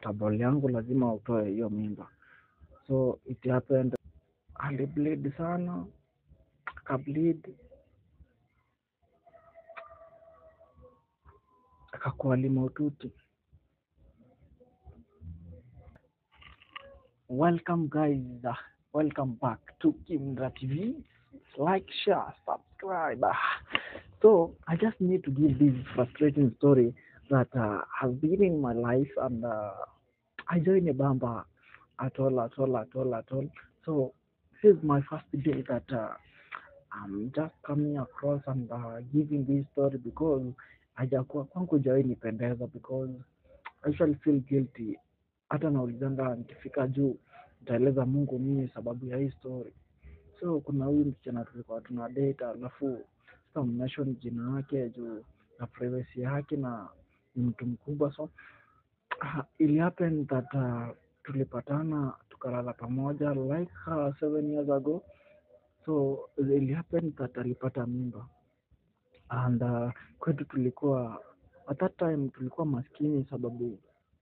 umepata ball yangu lazima utoe hiyo mimba. So it happened, alibleed sana, akableed akakuwa limaututi. Welcome guys, uh, welcome back to Kimra TV. Like, share, subscribe. Ah, So I just need to give this frustrating story that uh, has been in my life, and uh, I joined a bamba at all, at all, at all, at all. So this is my first day that uh, I'm just coming across and uh, giving this story because hajakuwa kwangu jawai nipendeza because I usually feel guilty. Hata naulizanga nikifika juu nitaeleza Mungu mimi sababu ya hii story. So kuna huyu msichana tulikuwa tuna date, alafu sasa mention jina yake juu na privacy yake na ni mtu mkubwa, so uh, it happened that uh, tulipatana tukalala pamoja like uh, seven years ago so it happened that alipata mimba and uh, kwetu tulikuwa at that time tulikuwa maskini sababu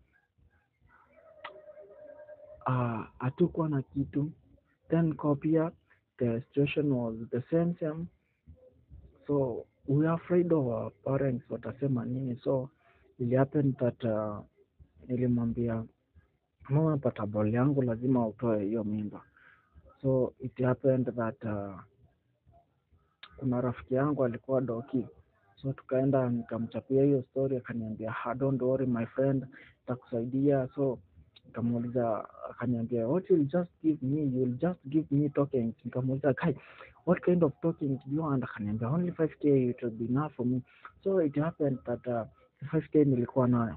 uh, hatukuwa na kitu then kwa pia the situation was the same same so we are afraid of our parents watasema nini so it happened that uh, nilimwambia mama pata ball yangu lazima utoe hiyo mimba so it happened that uh, kuna rafiki yangu alikuwa doki so tukaenda nikamchapia hiyo story akaniambia "Ah, don't worry my friend takusaidia so nikamuuliza akaniambia what you'll just give me you'll just give me tokens nikamuuliza kai what kind of tokens do you want akaniambia only 5k it will be enough for me so it happened that uh, 5k nilikuwa nayo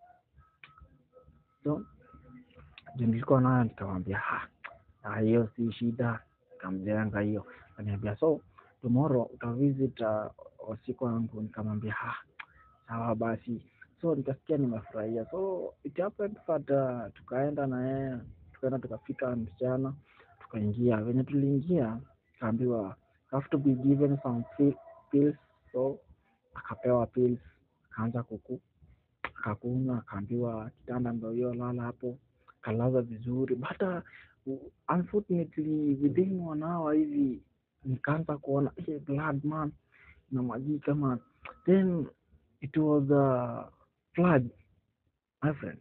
so ndio nilikuwa nayo nikamwambia "Ah, ah, hiyo si shida nikamjenga hiyo akaniambia so tomorrow utavisit uh, wasiku wangu nikamwambia "Ah, sawa basi so nikasikia nimefurahia so it happened that uh, tukaenda na yeye tukaenda tukafika msichana tukaingia venye tuliingia akaambiwa "You have to be given some pi- pills so akapewa pills akaanza kuku akakunywa akaambiwa kitanda ndo hiyo lala hapo kalaza vizuri but uh, unfortunately within one hour hivi nikaanza kuona hey, blood man inamwagika man then it was uh, flood my friend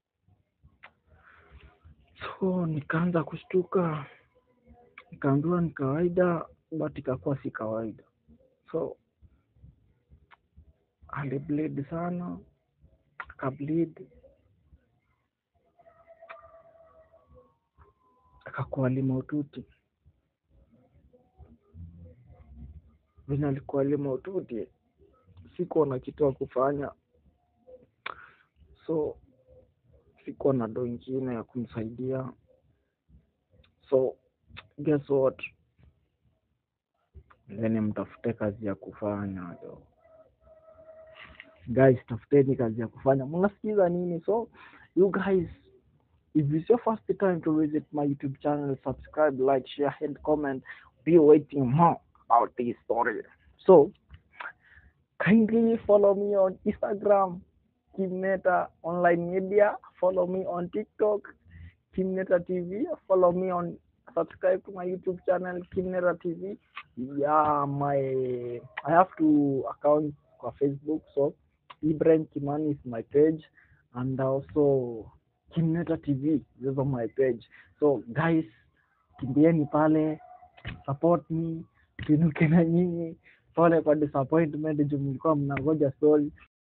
so nikaanza kushtuka nikaambiwa ni kawaida but ikakuwa si kawaida so alibleed sana akableed akakuwa limaututi venye alikuwa limaututi sikuwa na kitu ya kufanya so sikuwa na do ingine ya kumsaidia so guess what then mtafute kazi ya kufanya jo guys tafuteni kazi ya kufanya mnasikiza nini so you guys if it's your first time to visit my youtube channel subscribe like share and comment be waiting more about this story so kindly follow me on instagram kimneta online media follow me on tiktok kimneta tv follow me on subscribe to my youtube channel kimneta tv yeah my i have two accounts kwa facebook so ibrahim kimani is my page and also kimneta tv those are my page so guys kimbieni pale support me tuinuke na nyinyi pole kwa disappointment juu mlikuwa mnangoja story